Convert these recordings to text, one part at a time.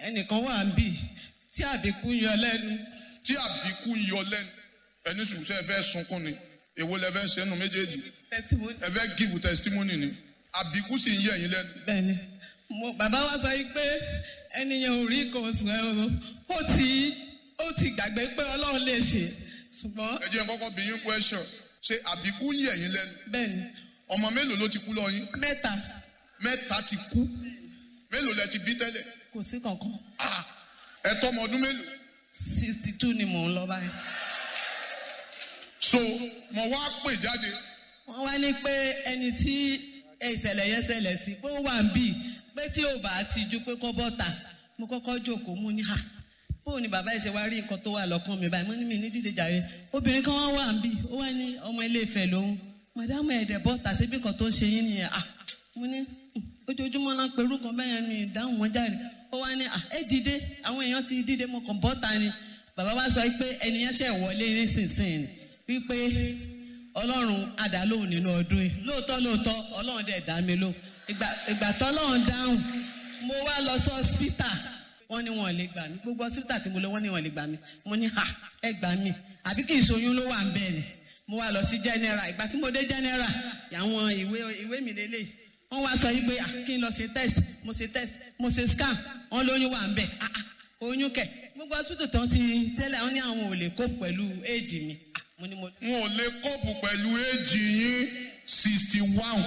ẹnìkan wà ń bì tí àbíkú yọ lẹ́nu tí àbíkú ń yọ lẹ́nu ẹni sùn sẹ́ ẹ fẹ́ sunkún ni èwo lẹ fẹ́ sẹ́nu méjèèjì testimony ẹ fẹ́ give testimony ni àbíkú sì ń yẹ ẹ̀yin lẹ́nu. bẹ́ẹ̀ni mo bàbá wa sọ yìí pé ẹnìyàn ò rí nǹkan oṣù ẹ o ó ti ó ti gbàgbé pé ọlọ́run lè ṣe ṣùgbọ́n ẹ jẹ́ n kọ́kọ́ bí yín question ṣé àbíkú ń yẹ ẹ̀yin lẹ́nu bẹ́ẹ̀ni ọmọ mélòó ló ti kú lọ yín mẹ́ta mẹ́ta ti kú mélòó lẹ ti bí tẹ́lẹ̀ kò sí kankan Ah, ẹ tọ́mọ ọdún mélòó sixty two ni mò ń lọ báyìí. so mo wá pè jáde wọ́n wá ní pé ẹni tí ìṣẹ̀lẹ̀ yẹn ṣẹlẹ̀ sí pé ó wà ń bì pé tí ò bá ti ju pé kọ́ bọ́ta mo kọ́kọ́ jókòó mo ní ha bó ni bàbá ìṣe wá rí nǹkan tó wà lọ́kàn mi báyìí mo ní mi ní dídé jàre obìnrin kan wá wà ń bì ó wá ní ọmọ ilé ìfẹ́ lòun màdámù ẹ̀dẹ̀ bọ́ta síbi kan tó ń ṣe yín nìyẹn ah mo ní "Hmm, ojoojúmọ́ náà pẹ̀lú kan bẹ́ẹ̀ yẹn mi ìdáhùn wọn jáde ó wá ní ah ẹ dìde àwọn èèyàn ti dìde mo kàn bọ́ta ni bàbá wa sọ pé ẹnìyẹn ṣẹ̀ wọlé nísinsìnyí wípé ọlọ́run adàlóhùn nínú ọdún yìí lóòótọ́ lóòótọ́ ọlọ́run dẹ̀ dá mi lóhùn ìgbà ìgbà tọ́lọ́run dáhùn mo wá lọ sí ọ́sítà wọ́n ní wọn lè gbà mí gbogbo ọ́sítà tí mo lọ wọ́n ní wọn lè gbà mí mo ní ha ẹ gbà mí àbí kì í ṣoyún ló wà ń bẹ̀ ni mo wá lọ sí general ìgbà tí mo dé general àwọn ìwé ìwé mi lélẹ̀ wọ́n wá sọ yìí pé ah, kí n lọ ṣe test mo ṣe test mo ṣe scan wọ́n lóyún wà ń bẹ̀ ah, ah, oyún kẹ̀ gbogbo hospital tán ti tẹ́lẹ̀ wọ́n ní àwọn ò lè kó pẹ̀lú éèjì mi Ah, mo ní mo wọn ò lè kọ́ọ̀pù pẹ̀lú éèjì yín sixty one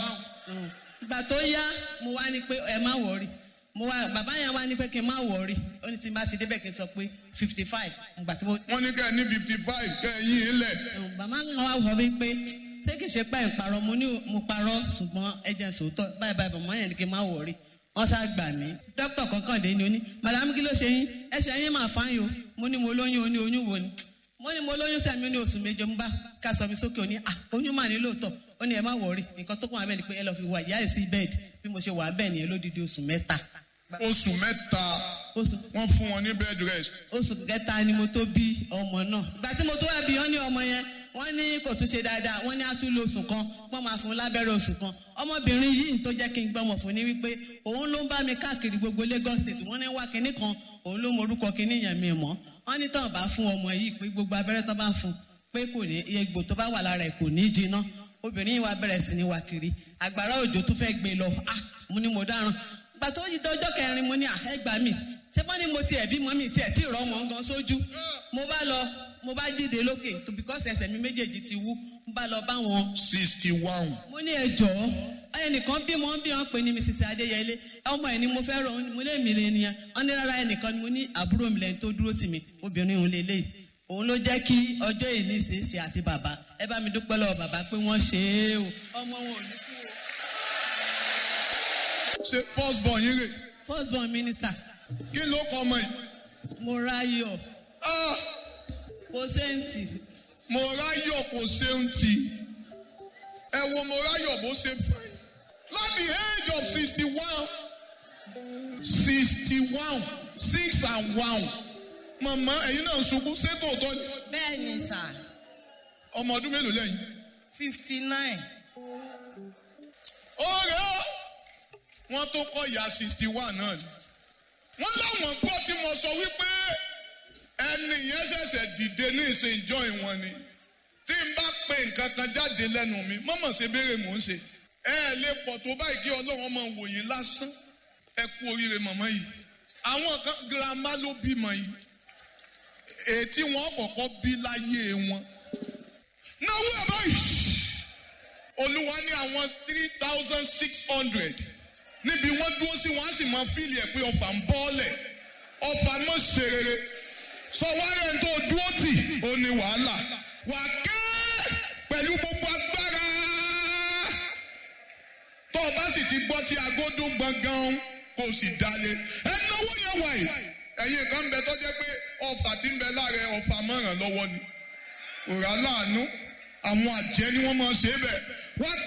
ìgbà tó yá mo wá ní pé ẹ má wọrí mo wá bàbá yẹn wá ní pé kí n má wọrí ó ní tí n bá ti débẹ̀ kí n sọ pé fifty five ìgbà tí mo. wọ́n ní kẹ́ ẹ ní fifty five kẹ́ ẹ yín in lẹ̀ bàbá mi wá wọ mí pé ṣé kìí ṣe pé ẹ̀ ń parọ́ mo ní mo parọ́ ṣùgbọ́n ẹ jẹ́ sòótọ́ báyìí báyìí bàbá yẹn ní kí n má wọrí wọ́n sá gbà mí dókítà kankan dé ni ó ní madame kí ló ṣe yín ẹsẹ̀ yín máa fáyín o mo ní mo lóyún o ní oyún wo ni mo ní mo lóyún sẹ́mi ní oṣù méje mo bá ká sọ mi sókè ó ní ah oyún mà ní lóòótọ́ ó ní ẹ má wọrí nǹkan tó kún wa bẹ́ẹ̀ ni pé ẹ lọ́ọ́ fi wà ìyá ẹ̀ sí bẹ́ẹ̀dì bí mo ṣe wà bẹ́ẹ̀ nìyẹn lódidi oṣù mẹ́ta oṣù mẹ́ta oṣù wọ́n fún wọn ní bed rest oṣù kẹta ni mo tó bí ọmọ náà ìgbà tí mo tó wá bí wọn ní ọmọ yẹn wọn ní kò tún ṣe dáadáa wọn ní àtúlò oṣù kan wọn máa fún un lábẹ́rẹ́ oṣù kan ọmọbìnrin yìí tó jẹ́ kí n gbọ́mọ̀ fún ni wípé òun ló ń bá mi káàkiri gbogbo Lagos state wọ́n ní wá kinní kan òun ló morúkọ kinní yẹn mi mọ́ wọ́n ní tán bá fún ọmọ yìí pé gbogbo abẹ́rẹ́ tán bá fún pé kò ní egbò tó bá wà lára ẹ̀ kò ní jiná obìnrin yìí wá bẹ̀rẹ̀ sí ní wá kiri àgbàrá òjò tún fẹ́ gbé lọ ah mo ní mo dáràn gbà tó yí dọjọ́ kẹrin mo ní àhẹ́gbà mi ṣé wọ́n ní mo tiẹ̀ bímọ mi tiẹ̀ tí ì rọ́ wọn gan sójú mo bá lọ mo bá dìde lókè tó bíkọ́sì ẹsẹ̀ mi méjèèjì ti wú mo bá lọ bá wọn. sixty one mo ní ẹ jọ̀ọ́ ẹnìkan bímọ bí wọn pè ní mrs adéyẹlé ọmọ ẹ ni mo fẹ́ rọ mo lé mi lé nìyẹn wọn ní rárá ẹnìkan ni mo ní àbúrò mi lẹ́yìn tó dúró tì mí obìnrin òun lélẹ̀ òun ló jẹ́ kí ọjọ́ ìní ṣe é ṣe àti bàbá ẹ bá mi dúpẹ́ lọ́wọ́ bàbá pé wọ́n ṣe é o ọmọ wọn ò ní kú o. ṣe first born yín rè first born minister kí ló kọ ọmọ yìí mo ráyọ̀ Ah, kò séǹtì mo ráyọ̀ kò ṣeun tì ẹ wo mo ráyọ̀ bó ṣe fine láti age of sixty one sixty one six and one màmá ẹ̀yin náà ń sunkún ṣé tòótọ́ ni bẹ́ẹ̀ ni sà ọmọ ọdún mélòó lẹ́yìn. fifty nine ọ̀rẹ́ ó wọ́n tó kọ́ ìyá sixty one náà ni. wọ́n láwọn gbọ́ tí mo sọ wípé ẹni yẹn ṣẹ̀ṣẹ̀ dìde ní ìsìn joy wọn ni tí n bá pe nǹkan kan jáde lẹ́nu mi mọ́mọ́ ṣe béèrè mò ń ṣe ẹ ẹ lè pọ̀ tó báyìí kí ọlọ́run máa wò yín lásán ẹ kú oríire màmá yìí àwọn kan girama ló bímọ yìí èyí tí wọ́n kọ́kọ́ bí láyé wọn náwó ẹ̀ báyìí olúwa ní àwọn three thousand six hundred níbi wọ́n dúró sí wọ́n á sì máa fíìlì ẹ̀ pé ọfà ń bọ́ọ̀lẹ̀ ọfà mọ̀ ṣe rere sọ wárẹ̀ tó dúró tì ó ní wàhálà wà ké pẹ̀lú gbogbo agbára tó o bá sì ti gbọ́ tí agodo gbọ̀ngàn kò sì dalẹ̀ ẹ náwó yẹn wà yìí ẹ̀yin kan ń bẹ tó jẹ́ pé ọfà tí ń bẹ lára ẹ ọfà mọ̀ràn lọ́wọ́ ni òrà láàánú àwọn àjẹ́ ni wọ́n máa ṣe é bẹ̀ wá